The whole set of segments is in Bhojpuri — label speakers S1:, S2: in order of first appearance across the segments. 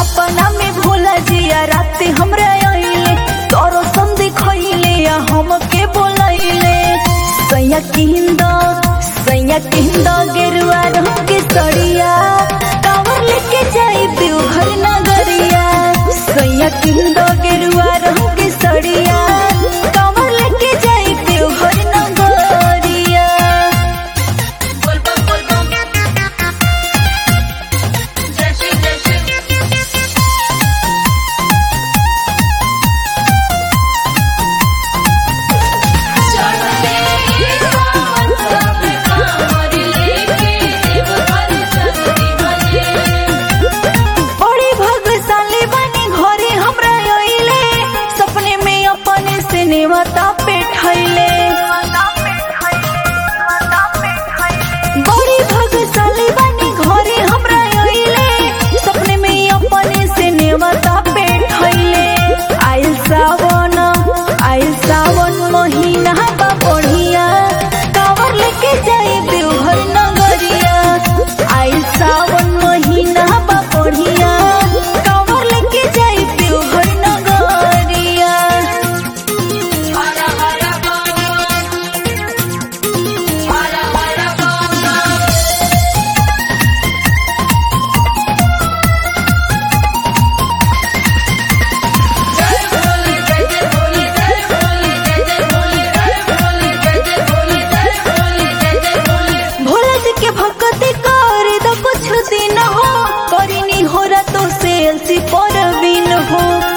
S1: सपना में भोला जिया राते हमरा आइले तोरो संधि खइले या हमके बोलैले सैया किंद सैया किंद गेरुआ रंग के सड़िया कावर लेके जाई देवघर नगरिया सैया किंद गेरुआ रंग के सड़िया कावर लेके जाई देवघर नगरिया
S2: बोलबम बोलबम जय श्री जय श्री चढ़ते सावन सब कांवर लेके देवघर चलती भजे
S1: बड़ी भाग्यशाली बनी घरे हमरा आइले सपने में अपने से नेवता पे ठैले बड़ी भाग्यशाली बनी घरे हमरा आइले सपने में अपने से नेवता पे ठैले आइल सावन आइल सावन महीना बा बढ़िया कावर लेके जाई देवघर नगरिया आइल सावन महीना बा बढ़िया कावर लेके जाई देवघर नगरिया
S2: हरा हरा बम हरा हरा बम जय भोले जय जय भोले जय भोले जय जय भोले जय भोले जय जय भोले जय भोले जय जय भोले
S1: भोला जी के भक्ति कर दो कुछ दिन हो करिनी हो रातों से अलसी पर बिन हो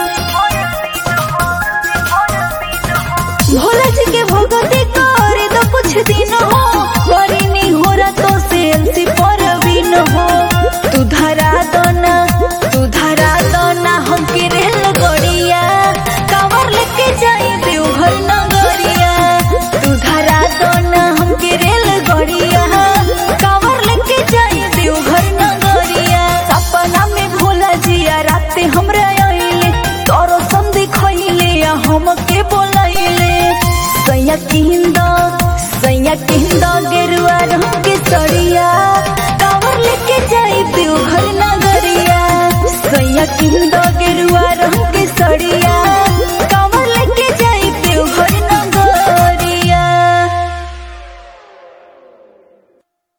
S1: भोला जी के भक्ति कर दो कुछ दिन हो करिनी हो रातों से अलसी पर बिन हो तू धरा दोना तू धरा दोना हमके रेल गड़िया कावर लेके जाई देवघर नगरिया तू धरा दोना हमके रेल गड़िया कावर लेके जाई देवघर नगरिया सपना में भोला जिया राते हमरा आइले तोरो संधि खइले या हमके बोलैले सैया किंद सैया किंद गेरुआ रंग के सड़िया कावर लेके जाई देवघर नगरिया सैया किंद